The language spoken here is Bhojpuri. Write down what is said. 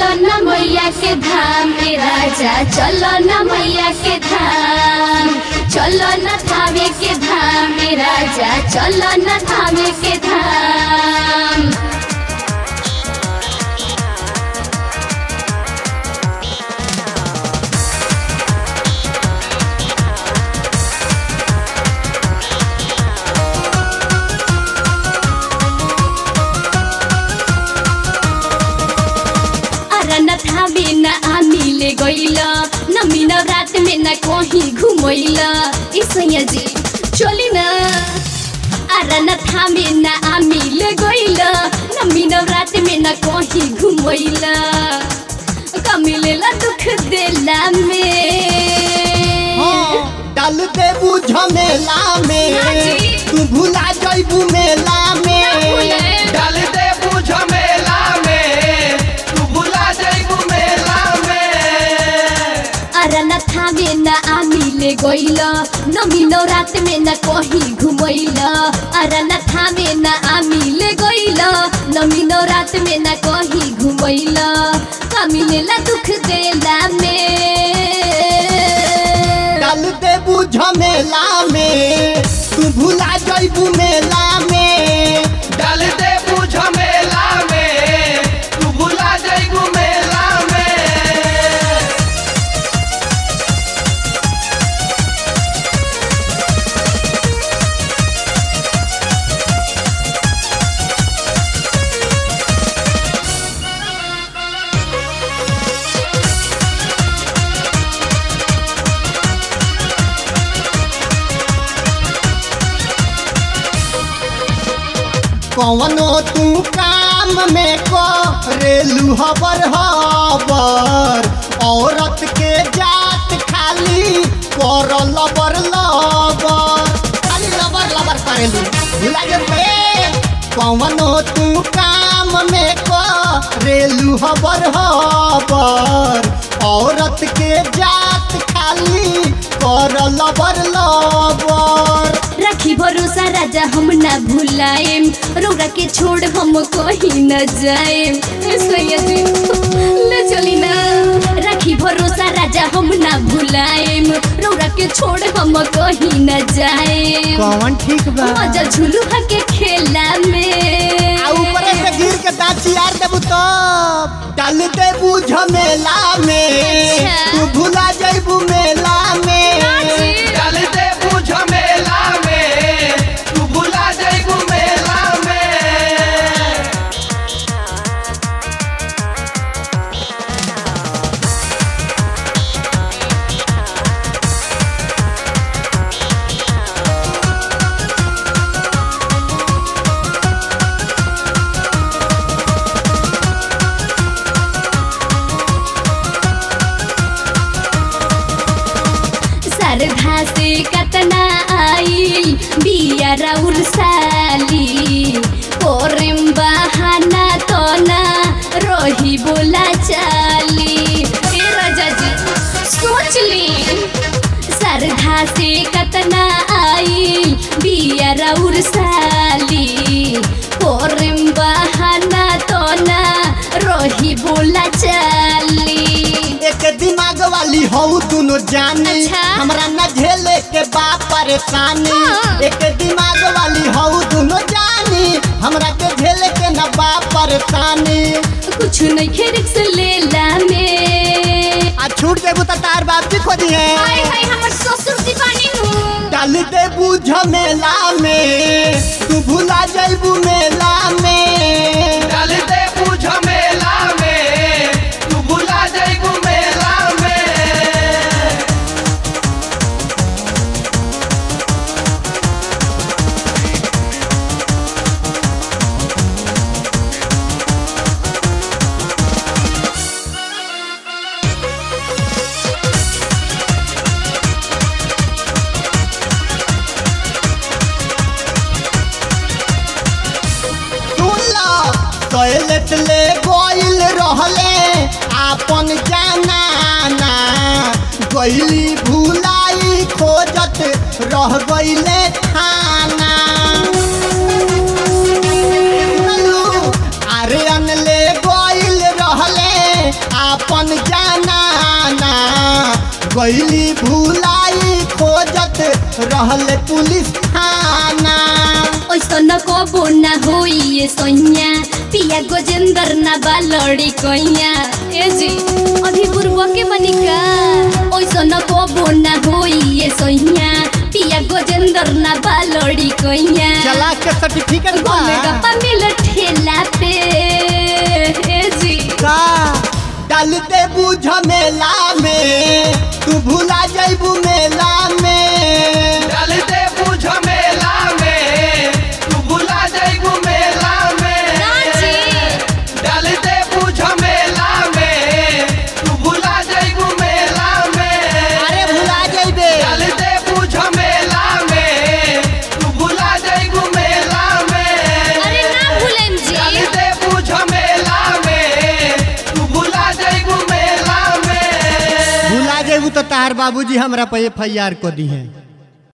चलो न मैया के धाम रे राजा चलो न मैया के धाम चलो न थावे के धाम रे राजा चलो न थावे के धाम अरे न थावे न आमिले गइल न मिन रात में न कहीं घुमैल इसैया जी चली न अरे न थावे न आमिले गइल न मिन रात में न कहीं घुमैल कमिलेला दुख देला में डाल देबू झमेला में ना जी। तू भुला जइबू मेला में डाल दे बुझ मेला में तू भुला जाइबू मेला में अरे न थावे न आमिले गइल न मिलो रात में न कहीं घुमैल अरे न थावे न आमिले गइल न मिलो रात में न कहीं घुमैल कमिलेला दुख देला में डाल देबू झमेला में तू भुला जइबू मेला में डाल दे बुझ मेला में तू भुला जाइबू मेला में कवनो तू काम में करेलू हबर हबर औरत के जात खाली कर लबर लबर खाली लबर लबर करेलू भुला जबे कवनो तू काम में करेलू हबर हबर औरत के जात खाली कर लबर लबर राखी भरोसा राजा हम ना भुलाएम रौरा के छोड़ हम कहीं न जाएम सैया जी ले चली ना राखी भरोसा राजा हम ना भुलाएम रौरा के छोड़ हम कहीं न जाएम कौन ठीक बा मजा झुलू के खेला में आ ऊपर से गिर के दांत चियार देबू तो डाल देबू झमेला में अच्छा। तू भुला जइबू मेला में डाल दे बुझ मेला में तू भुला जाइबू मेला में सरधा से कतना आई बिया राउर साली ओरेम बहाना तो ना रोही बोला चाली ए राजा जी सोच ली सरधा से कतना आई बिया राउर साली ओरेम बहाना तो ना रोही बोला चाली एक दिमाग वाली हो दोनों जानी अच्छा। हमरा न झेले के बा परेशानी हाँ। एक दिमाग वाली हो दोनों जानी हमरा के झेले के न बा परेशानी कुछ नहीं खेरिक से लेला में आ छूट देबू तो तार बाप जी खोदी है हाय हाय हमर ससुर दीवानी हूँ डाल देबू झमेला में तू भुला जइबू मेला में डाल दे बुझ मेला में तू भुला जाइबू मेला में सुनला टॉयलेट ले गोइल रहले आपन जानाना गइली भुलाई खोजत रह गइले थाना सुनलू, आर्यन ले गोइल रहले गईली भुलाई खोजत रहल पुलिस थाना ओइसन कबो न होई ये सैया पिया गोजेंदर न बा लड़ी कैया ए जी अभी पूर्व के बनिका ओइसन कबो न होई ये सैया पिया गोजेंदर न बा लड़ी कैया चला के सर्टिफिकेट बा गोले गप्पा मिल ठेला पे ए जी का डाल दे बुझ मेला में तू भुला जइबू मेला में डाल दे बुझ मेला में तू भुला जाइबू मेला में डाल दे बुझ मेला में तू भुला जाइबू मेला में अरे भुला जइबे डाल दे बुझ मेला में तू भुला जाइबू मेला में अरे ना भूलें डाल जी दे बुझ मेला में तू भुला जाइबू मेला में भुला जइबू तो तार बाबूजी हमरा पे एफ आई आर को दी है